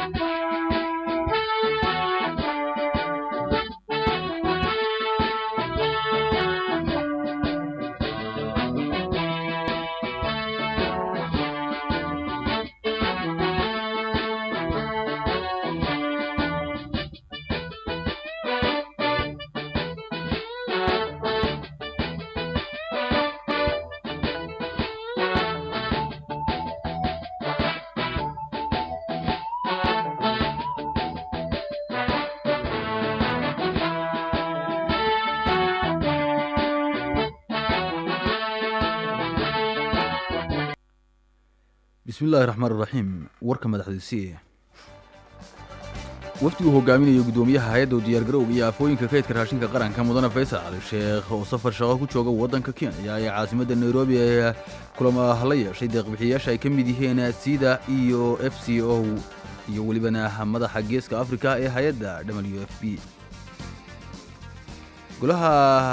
bismillahi raxmaan iraxiim warka madaxdiisii wafdigu hogaaminayo guddoomiyaha hay-adda u diyaargarowga iyo aafooyinka kaydka raashinka qaranka mudane faysal cali sheekh oo safar shaqo ku jooga waddanka kenya ee caasimadda nairobi ee kulama la yeeshay deeqbixiyayaasha ay ka mid yihiin sida iyo f c o iyo welibana madaxa geeska afrika ee hay-adda w f b golaha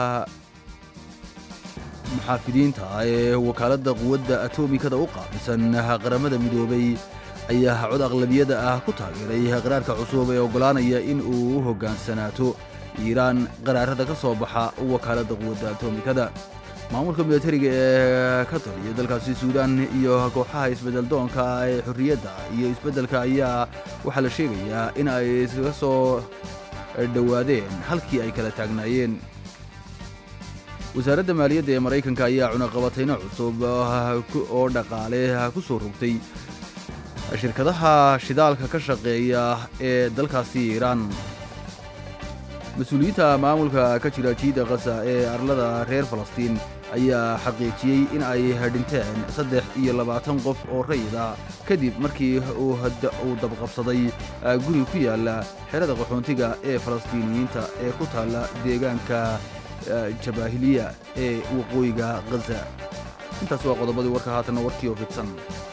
muxaafidiinta ee wakaaladda quwadda atomikada u qaabilsan qaramada midoobay ayaa cod aqlabiyada ah ku taageeray qaraarka cusub ee oggolaanaya in uu u hoggaansanaato iiraan qaraarada ka soo baxa wakaaladda quwadda atomikada maamulka milatariga ee ka taliya dalkaasi suudaan iyo kooxaha isbeddeldoonka ee xorriyadda iyo isbeddelka ayaa waxaa la sheegayaa in ay iskaga soo dhowaadeen halkii ay kala taagnaayeen wasaaradda maaliyadda ee maraykanka ayaa cunaqabatayno cusub oo dhaqaale ku soo rogtay shirkadaha shidaalka ka shaqeeya ee dalkaasi iiraan mas-uuliyiinta maamulka ka jira jiida kasa ee arlada reer falastiin ayaa xaqiijiyey in ay dhinteen saddex iyo labaatan qof oo rayida kadib markii uu dabqabsaday guri ku yaalla xerada qaxoontiga ee falastiiniyiinta ee ku taalla deegaanka jabaahiliya ee waqooyiga khaza intaas waa qodobadii warka haatanna warkii oo fidsan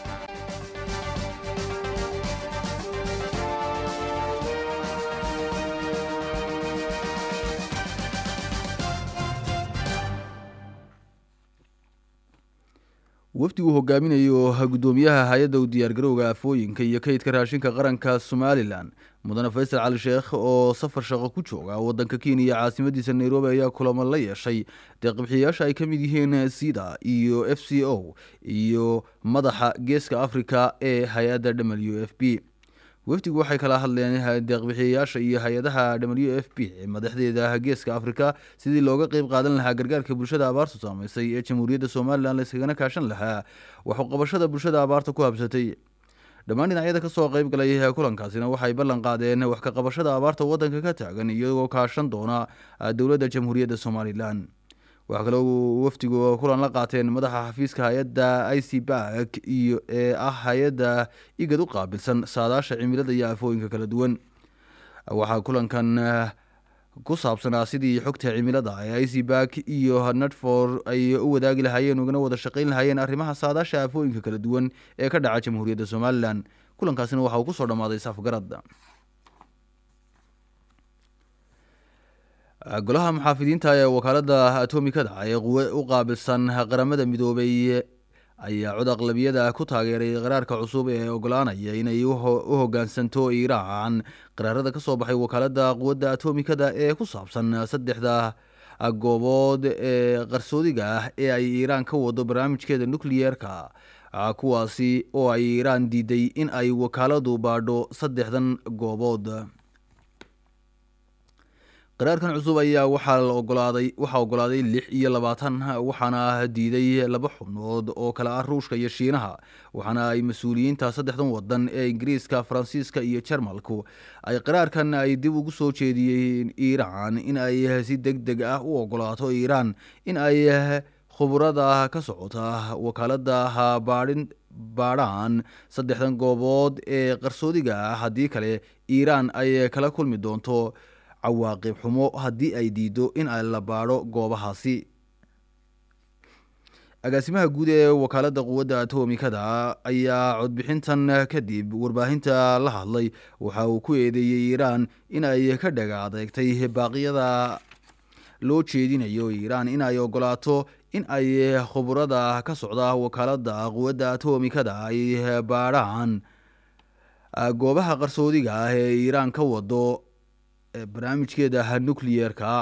wafdigu hogaaminayo guddoomiyaha hay-adda u diyaargarowga aafooyinka iyo kaydka raashinka qaranka somalilan mudane faysal cali sheekh oo safar shaqo ku jooga waddanka kenya caasimadiisa nairobi ayaa kulamo la yeeshay deeqbixiyayaasha ay ka mid yihiin sida iyo f c o iyo madaxa geeska afrika ee hay-adda w f b wafdigu waxay kala hadleen deeqbixiyayaasha iyo hay-adaha w f b madaxdeeda geeska afrika sidii looga qeyb qaadan lahaa gargaarka bulshada abaartu saamaysay ee jamhuuriyadda somalilan layskagana kaashan lahaa waxuqabashada bulshada abaarta ku habsatay dhammaan dhinacyada ka soo qayb galay kulankaasina waxay ballan qaadeen wax ka qabashada abaarta waddanka ka taagan iyagoo kaashan doona dowladda jamhuuriyadda somalilan waxaa kaloo wafdigu kulan la qaateen madaxa xafiiska hay-adda i c bak iyo ee ah hay-adda igad u qaabilsan saadaasha cimilada iyo aafooyinka kala duwan waxaa kulankan ku saabsanaa sidii xogta cimilada ee i c bak iyo nadfor ay u wadaagi lahaayeen ugana wada shaqayn lahaayeen arrimaha saadaasha aafooyinka kala duwan ee ka dhaca jamhuuriyadda somalilan kulankaasina waxa uu ku soo dhammaaday safgarad golaha muxaafidiinta ee wakaaladda atomikada ee quwe u qaabilsan qaramada midoobay ayaa cod aqlabiyada ku taageeray qaraarka cusub ee oggolaanaya inay u hoggaansanto iiraan qaraarada ka soo baxay wakaaladda quwadda atomikada ee ku saabsan saddexda goobood ee qarsoodiga ah ee ay iiraan ka wado barnaamijkeeda nukliyeerka kuwaasi oo ay iiraan diiday in ay wakaaladu baadho saddexdan goobood qaraarkan cusub ayaa waxaa la ogolaaday waxaa ogolaaday lix iyo labaatan waxaana diiday laba xubnood oo kale ah ruushka iyo shiinaha waxaana ay mas-uuliyiinta saddexdan wadan ee ingiriiska faransiiska iyo jarmalku ay qaraarkan ay dib ugu soo jeediyeen iiraan in ay si deg deg ah u ogolaato iiraan in ay khuburada ka socota wakaalada baadhin baadhaan saddexdan goobood ee qarsoodiga ah haddii kale iiraan ay kala kulmi doonto cawaaqib xumo haddii ay diido in ay la baadho goobahaasi agaasimaha guud ee wakaaladda quwadda atomikada ayaa codbixintan kadib warbaahinta la hadlay waxa uu ku eedeeyey iiraan in ay ka dhaga adeegtay baaqyada loo jeedinayo iiraan in ay ogolaato in ay khuburada ka socda wakaaladda quwadda atomikada ay baadhaan goobaha qarsoodiga ah ee iiraan ka wado barnaamijkeeda nucleyeerka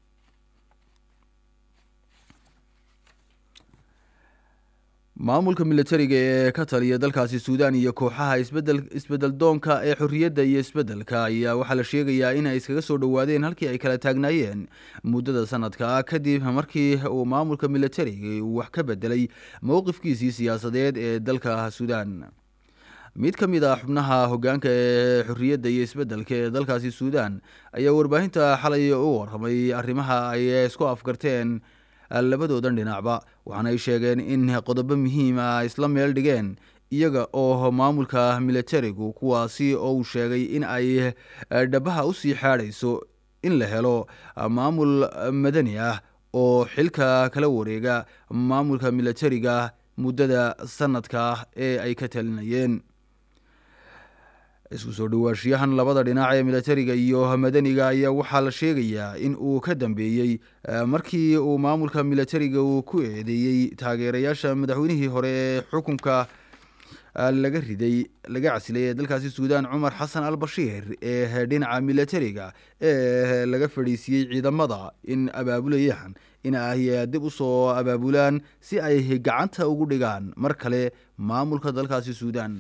maamulka militariga ee ka taliya dalkaasi suudaan iyo kooxaha isbedel isbedel doonka ee xorriyadda iyo isbeddelka ayaa waxaa la sheegayaa inay iskaga soo dhowaadeen halkii ay kala taagnaayeen muddada sanadka kadib markii uu maamulka militariga uu wax ka bedelay mowqifkiisii siyaasadeed ee dalka suudaan mid ka mid ah xubnaha hogaanka ee xorriyadda iyo isbeddelka ee dalkaasi suudaan ayaa warbaahinta xalay u warramay arrimaha ay isku afgarteen labadoodan dhinacba waxaana ay sheegeen in qodobo muhiim ah isla meel dhigeen iyaga oo maamulka militarigu kuwaasi oo uu sheegay in ay dhabaha usii xaadhayso in la helo maamul madani ah oo xilka kala wareega maamulka militariga muddada sanadka ee ay ka talinayeen isku soo dhawaashiyahan labada dhinac ee militariga iyo madaniga ayaa waxaa la sheegayaa in uu ka dambeeyey markii uu maamulka militariga uu ku eedeeyey taageerayaasha madaxweynihii hore ee xukunka laga riday laga casilay ee dalkaasi suudaan cumar xasan al bashiir ee dhinaca militariga ee laga fadhiisiyey ciidamada in abaabulayaan in ay dib usoo abaabulaan si ay gacanta ugu dhigaan mar kale maamulka dalkaasi suudaan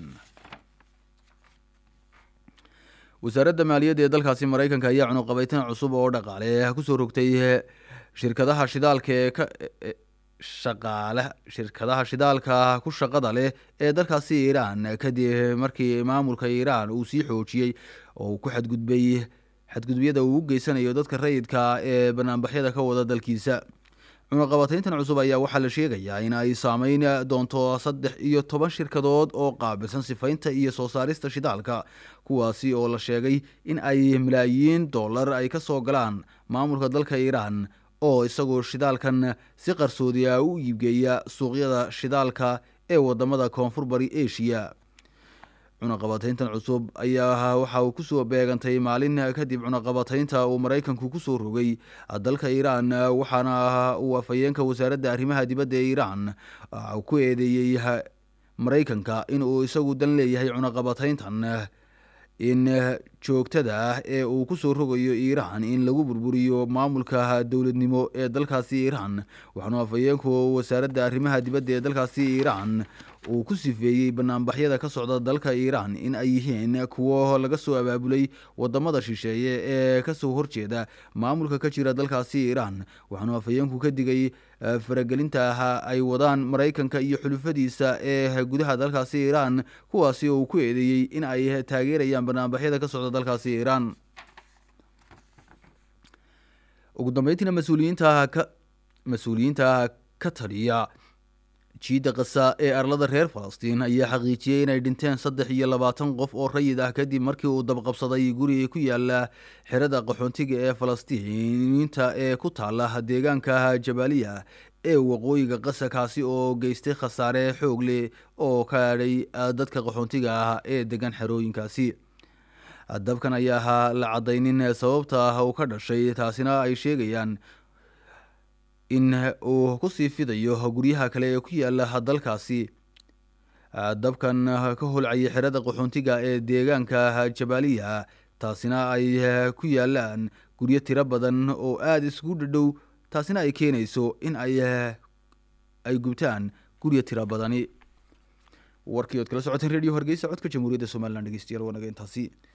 wasaaradda maaliyadda ee dalkaasi maraykanka ayaa cunuqabaytan cusub oo dhaqaale kusoo rogtay shirkadaha shidaalka ee ka shaqaale shirkadaha shidaalka ku shaqada leh ee dalkaasi iiraan kadib markii maamulka iiraan uu sii xoojiyey oo uu ku xadgudbay xadgudubyada uu u geysanayo dadka rayidka ee banaanbaxyada ka wada dalkiisa cunuqabatayntan cusub ayaa waxaa la sheegayaa in ay saameyn doonto saddex iyo toban shirkadood oo qaabilsan sifaynta iyo soo saarista shidaalka kuwaasi oo la sheegay in ay malaayiin dollar ay ka soo galaan maamulka dalka iiraan oo isagoo shidaalkan si qarsoodi ah u iibgeeya suuqyada shidaalka ee wadamada koonfur bari asia cunaqabatayntan cusub ayaa waxa uu kusoo beegantay maalin kadib cunaqabataynta uu maraykanku kusoo rogay dalka iiraan waxaana uu afhayeenka wasaaradda arrimaha dibadda ee iiraan ku eedeeyey maraykanka in uu isagu dan leeyahay cunaqabatayntan in joogtada ah ee uu kusoo rogayo iiraan in lagu burburiyo maamulka dowladnimo ee dalkaasi iiraan waxaanu afhayeenku wasaaradda arrimaha dibadda ee dalkaasi iiraan uu ku sifeeyey banaanbaxyada ka socda dalka iiraan in ay yihiin kuwo laga soo abaabulay wadamada shisheeye ee kasoo horjeeda maamulka ka jira dalkaasi iiraan waxaanu afhayeenku ka digay faragelinta ay wadaan maraykanka iyo xulufadiisa ee gudaha dalkaasi iiraan kuwaasi oo uu ku eedeeyey in ay taageerayaan banaanbaxyada ka socda dalkaasi iiraan ugu dambeyntiina mas-uuliyiinta ka mas-uuliyiinta ka taliya jiidda kasa ee arlada reer falastiin ayaa xaqiijiyey inay dhinteen saddex iyo labaatan qof oo rayid ah kadib markii uu dabqabsaday guri ku yaala xerada qaxoontiga ee falastiiniinta ee ku taala deegaanka jabaaliya ee waqooyiga qasa kaasi oo geystay khasaare xoog leh oo kaadhay dadka qaxoontiga ah ee degan xerooyinkaasi dabkan ayaa ahaa la caddaynin sababta uu ka dhashay taasina ay sheegayaan in uu kusii fidayo guryaha kale ee ku yaala dalkaasi dabkan ka holcaya xerada qaxoontiga ee deegaanka jabaaliya taasina ay ku yaalaan guryo tiro badan oo aada isugu dhadhow taasina ay keenayso in ay ay gubtaan guryo tiro badani warkii ood kala socoteen radio hargeysa codka jamhuuriyadda somalilan dhegeystayaal waa naga intaasi